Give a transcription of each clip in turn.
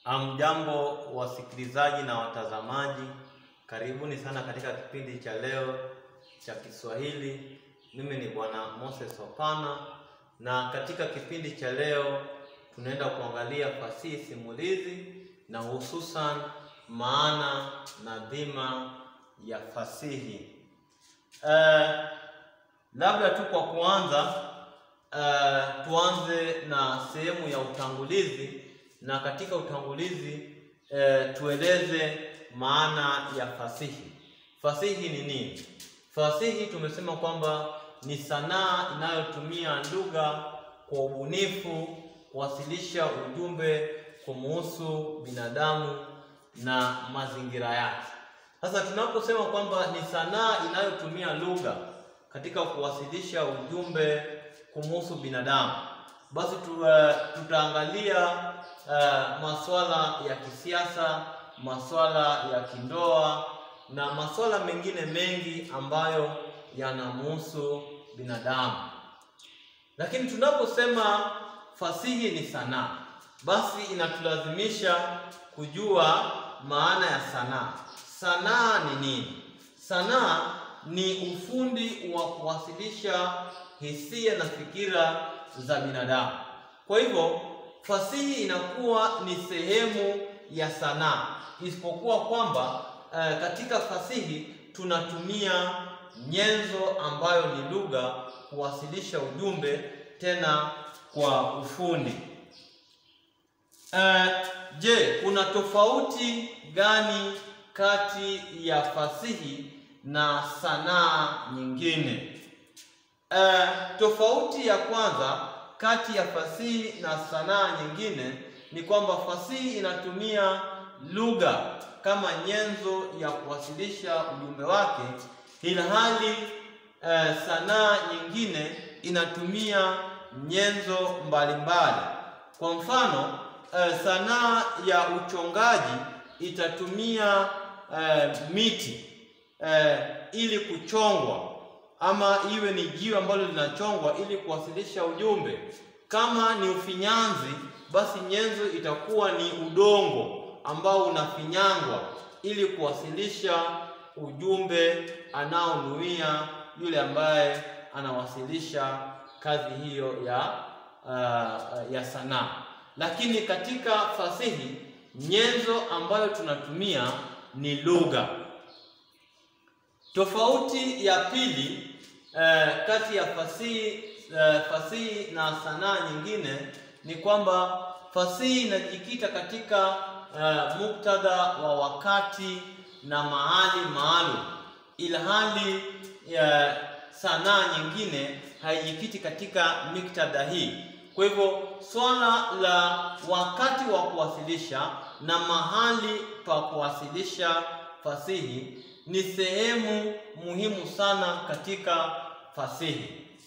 Amjambo wasikilizaji na watazamaji, karibuni sana katika kipindi cha leo cha Kiswahili. Mimi ni Bwana Moses Opana, na katika kipindi cha leo tunaenda kuangalia fasihi simulizi na hususan maana na dhima ya fasihi. Uh, labda tu kwa kuanza, uh, tuanze na sehemu ya utangulizi na katika utangulizi eh, tueleze maana ya fasihi. Fasihi ni nini? Fasihi tumesema kwamba ni sanaa inayotumia lugha kwa ubunifu kuwasilisha ujumbe kumuhusu binadamu na mazingira yake. Sasa tunaposema kwamba ni sanaa inayotumia lugha katika kuwasilisha ujumbe kumuhusu binadamu, basi tu, uh, tutaangalia Uh, masuala ya kisiasa, masuala ya kindoa na masuala mengine mengi ambayo yanamhusu binadamu. Lakini tunaposema fasihi ni sanaa, basi inatulazimisha kujua maana ya sanaa. Sanaa ni nini? Sanaa ni ufundi wa kuwasilisha hisia na fikira za binadamu. Kwa hivyo fasihi inakuwa ni sehemu ya sanaa, isipokuwa kwamba uh, katika fasihi tunatumia nyenzo ambayo ni lugha kuwasilisha ujumbe tena kwa ufundi. Uh, je, kuna tofauti gani kati ya fasihi na sanaa nyingine? Uh, tofauti ya kwanza kati ya fasihi na sanaa nyingine ni kwamba fasihi inatumia lugha kama nyenzo ya kuwasilisha ujumbe wake, ilhali eh, sanaa nyingine inatumia nyenzo mbalimbali. Kwa mfano eh, sanaa ya uchongaji itatumia eh, miti eh, ili kuchongwa ama iwe ni jiwe ambalo linachongwa ili kuwasilisha ujumbe. Kama ni ufinyanzi, basi nyenzo itakuwa ni udongo ambao unafinyangwa ili kuwasilisha ujumbe anaonuia yule ambaye anawasilisha kazi hiyo ya uh, ya sanaa. Lakini katika fasihi nyenzo ambayo tunatumia ni lugha. Tofauti ya pili Eh, kati ya fasihi eh, fasihi na sanaa nyingine ni kwamba fasihi inajikita katika eh, muktadha wa wakati na mahali maalum, ilhali eh, sanaa nyingine haijikiti katika miktadha hii. Kwa hivyo swala la wakati wa kuwasilisha na mahali pa kuwasilisha fasihi ni sehemu muhimu sana katika fasihi.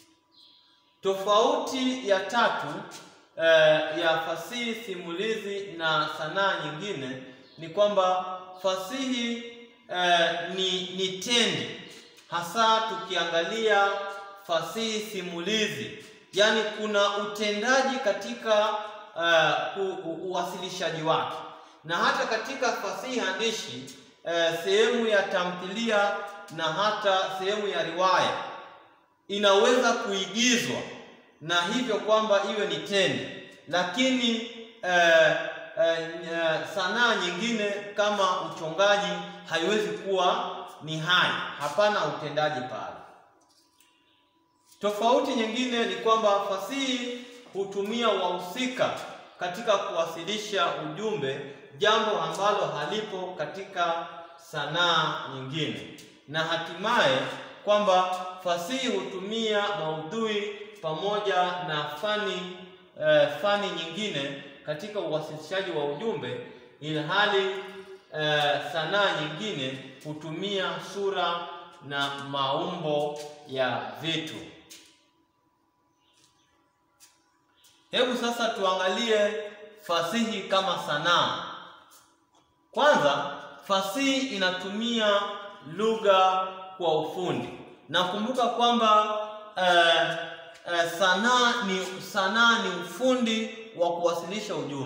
Tofauti ya tatu eh, ya fasihi simulizi na sanaa nyingine ni kwamba fasihi eh, ni, ni tendi, hasa tukiangalia fasihi simulizi, yaani kuna utendaji katika uh, uwasilishaji wake, na hata katika fasihi handishi eh, sehemu ya tamthilia na hata sehemu ya riwaya inaweza kuigizwa na hivyo kwamba iwe ni tendi, lakini eh, eh, sanaa nyingine kama uchongaji haiwezi kuwa ni hai, hapana utendaji pale. Tofauti nyingine ni kwamba fasihi hutumia wahusika katika kuwasilisha ujumbe, jambo ambalo halipo katika sanaa nyingine, na hatimaye kwamba fasihi hutumia maudhui pamoja na fani eh, fani nyingine katika uwasilishaji wa ujumbe, ilhali eh, sanaa nyingine hutumia sura na maumbo ya vitu. Hebu sasa tuangalie fasihi kama sanaa. Kwanza, fasihi inatumia lugha kwa ufundi. Nakumbuka kwamba eh, eh, sanaa ni sanaa ni ufundi wa kuwasilisha ujumbe.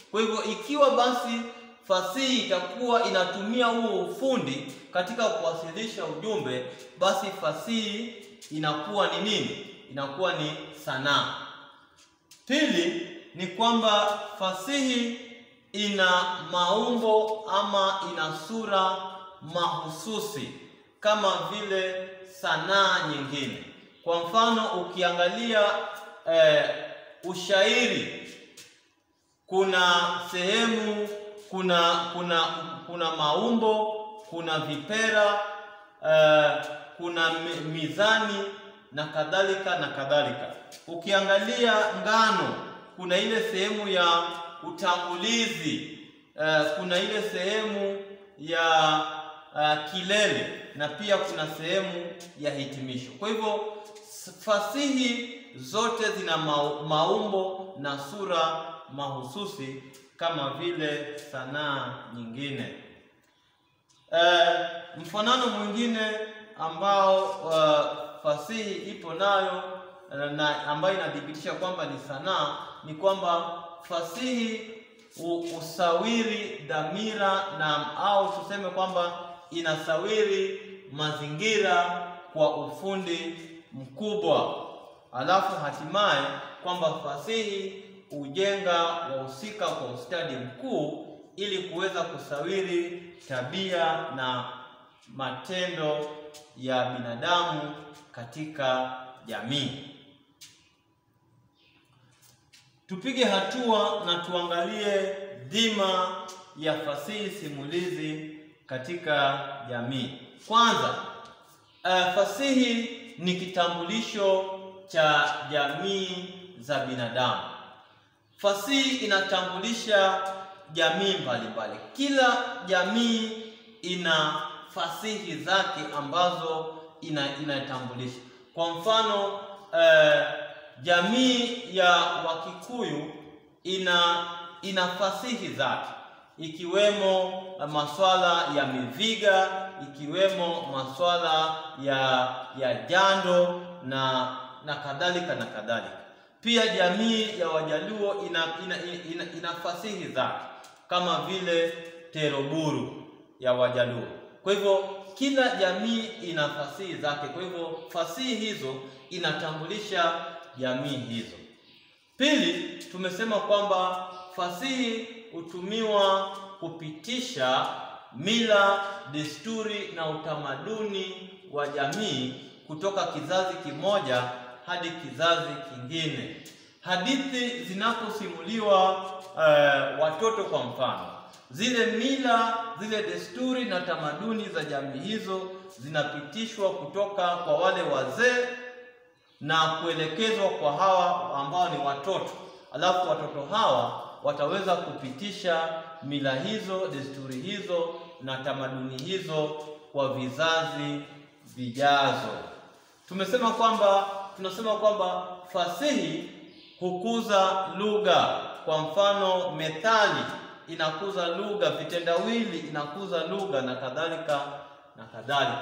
Kwa hivyo ikiwa basi fasihi itakuwa inatumia huo ufundi katika kuwasilisha ujumbe, basi fasihi inakuwa ni nini? Inakuwa ni sanaa. Pili ni kwamba fasihi ina maumbo ama ina sura mahususi kama vile sanaa nyingine. Kwa mfano ukiangalia eh, ushairi kuna sehemu kuna kuna kuna maumbo, kuna vipera uh, kuna mizani na kadhalika na kadhalika. Ukiangalia ngano, kuna ile sehemu ya utangulizi uh, kuna ile sehemu ya uh, kilele na pia kuna sehemu ya hitimisho. Kwa hivyo fasihi zote zina maumbo na sura mahususi kama vile sanaa nyingine. E, mfanano mwingine ambao uh, fasihi ipo nayo na ambayo inathibitisha kwamba ni sanaa ni kwamba fasihi usawiri dhamira na au tuseme kwamba inasawiri mazingira kwa ufundi mkubwa, alafu hatimaye kwamba fasihi hujenga wahusika kwa ustadi mkuu ili kuweza kusawiri tabia na matendo ya binadamu katika jamii. Tupige hatua na tuangalie dhima ya fasihi simulizi katika jamii. Kwanza, uh, fasihi ni kitambulisho cha jamii za binadamu. Fasihi inatambulisha jamii mbalimbali. Kila jamii ina fasihi zake ambazo ina inatambulisha. Kwa mfano eh, jamii ya Wakikuyu ina ina fasihi zake ikiwemo maswala ya miviga, ikiwemo maswala ya ya jando na na kadhalika na kadhalika. Pia jamii ya Wajaluo ina, ina, ina, ina fasihi zake kama vile Teroburu ya Wajaluo. Kwa hivyo kila jamii ina fasihi zake, kwa hivyo fasihi hizo inatambulisha jamii hizo. Pili, tumesema kwamba fasihi hutumiwa kupitisha mila, desturi na utamaduni wa jamii kutoka kizazi kimoja hadi kizazi kingine. Hadithi zinaposimuliwa uh, watoto kwa mfano, zile mila, zile desturi na tamaduni za jamii hizo zinapitishwa kutoka kwa wale wazee na kuelekezwa kwa hawa ambao ni watoto, alafu watoto hawa wataweza kupitisha mila hizo, desturi hizo na tamaduni hizo kwa vizazi vijazo. Tumesema kwamba tunasema kwamba fasihi hukuza lugha. Kwa mfano, methali inakuza lugha, vitendawili inakuza lugha na kadhalika na kadhalika.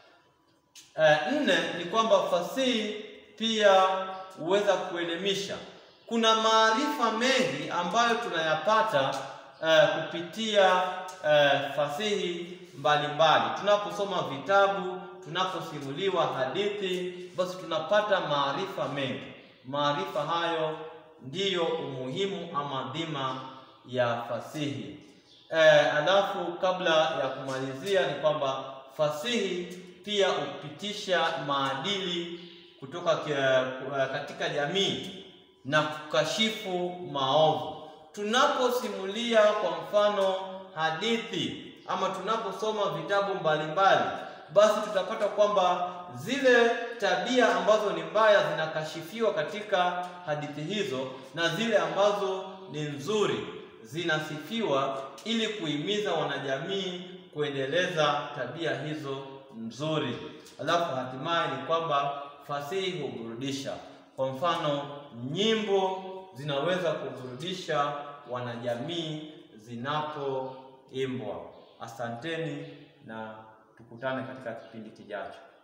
E, nne ni kwamba fasihi pia huweza kuelimisha. Kuna maarifa mengi ambayo tunayapata e, kupitia e, fasihi mbalimbali. Tunaposoma vitabu, tunaposimuliwa hadithi, basi tunapata maarifa mengi. Maarifa hayo ndiyo umuhimu ama dhima ya fasihi. E, alafu kabla ya kumalizia ni kwamba fasihi pia hupitisha maadili kutoka katika jamii na kukashifu maovu. Tunaposimulia kwa mfano hadithi ama tunaposoma vitabu mbalimbali, basi tutapata kwamba zile tabia ambazo ni mbaya zinakashifiwa katika hadithi hizo na zile ambazo ni nzuri zinasifiwa ili kuhimiza wanajamii kuendeleza tabia hizo nzuri. Alafu hatimaye ni kwamba fasihi huburudisha. Kwa mfano, nyimbo zinaweza kuburudisha wanajamii zinapoimbwa. Asanteni na tukutane katika kipindi kijacho.